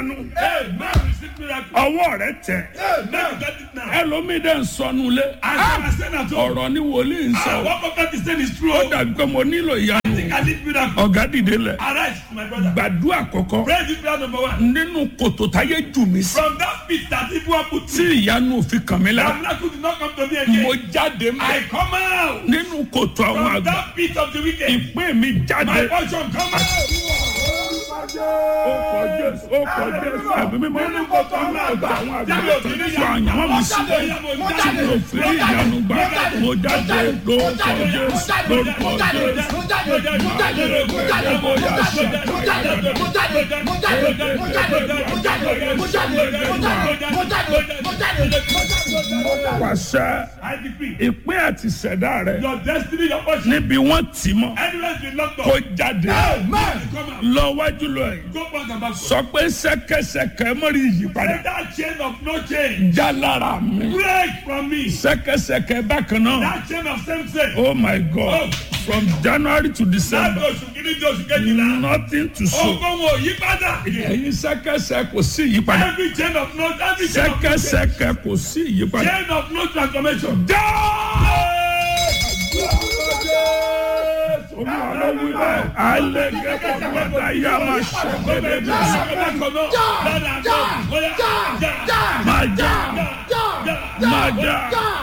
Amen. Receive miracle. ọwọ́ rẹ tẹ Amen. Get it now. ẹlòmíì dẹ̀ ń sọnù lé As I said at home. ọ̀rọ̀ ni wòlíì ń Ah, sọ What prophet is saying is true. ó dàbí pé mo nílò ìyanu I need miracle. ọ̀gá dìde lẹ̀ Arise, my brother. gbàdúrà kọ̀kọ́ Pray this prayer number one. nínú kòtò táyé jù mí sí From that pit that people have put tí me, ìyanu òfin kàn mí that lára miracle did not come to me mo again. jáde mọ́ I come out nínú kòtò àwọn from àgbà that pit of the wicked. ìpín mi jáde My portion come out. ó kọ jésù ó kọ jésù ẹ̀mí mímọ́ nínú kòtò àwọn àgbà àwọn àgbà tó ń sọ àyànwó mi sí tí mo fi rí ìyanu gbà mo jáde lórúkọ jésù lórúkọ jésù pàṣẹ I decree ìpín àti ìṣẹ̀dá rẹ your destiny, your portion, níbi wọ́n tì mọ́ anywhere been locked kó up. jáde Amen. Come out. lọ wájú lọ yìí Go back and back. sọ pé ṣẹ̀kẹ̀ṣẹ̀kẹ̀ mọ́rí ìyípadà Let that chain of no change já lára mi break from me. ṣẹ̀kẹ̀ṣẹ̀kẹ̀ bákan náà That chain of same sex. oh my god from january to Láti december oṣù kìíní di oṣù kejìlá. nothing to show Ogun wo yí padà. ẹ̀yin ṣẹ̀kẹ̀ṣẹ̀ kò sí ìyípadà Every chain of no every chain of no change. ṣẹ̀kẹ̀ṣẹ̀kẹ̀ kò sí ìyípadà Chain of no transformation. já olúwa ló wí bẹ́ẹ̀ alẹ́ gẹ́gẹ́ bọ́dá yá máa ṣẹ̀gbẹ́dẹ́ bí máa já máa já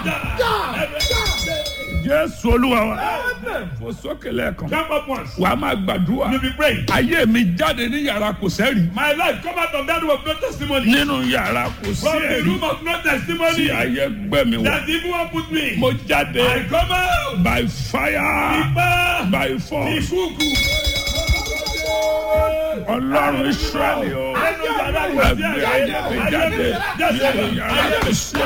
jésù olúwa wa fò sókè lẹ́ẹ̀kan Jump up once. wàá máa gbàdúrà You be praying. ayé mi jáde ní yàrá kò sẹ́rì My life come out of that room of no testimony. nínú yàrá kò sí From the ẹ̀rí room of no tí testimony. ayé gbẹ mi wọ That evil one put me. mo jáde I come out. by fire Ipa. by force Ìkúùkù. ọlọ́run israẹli o Ẹnu yàrá kò sí ẹgbẹ́ ayé mi jáde nínú yàrá kò sí ẹ̀rí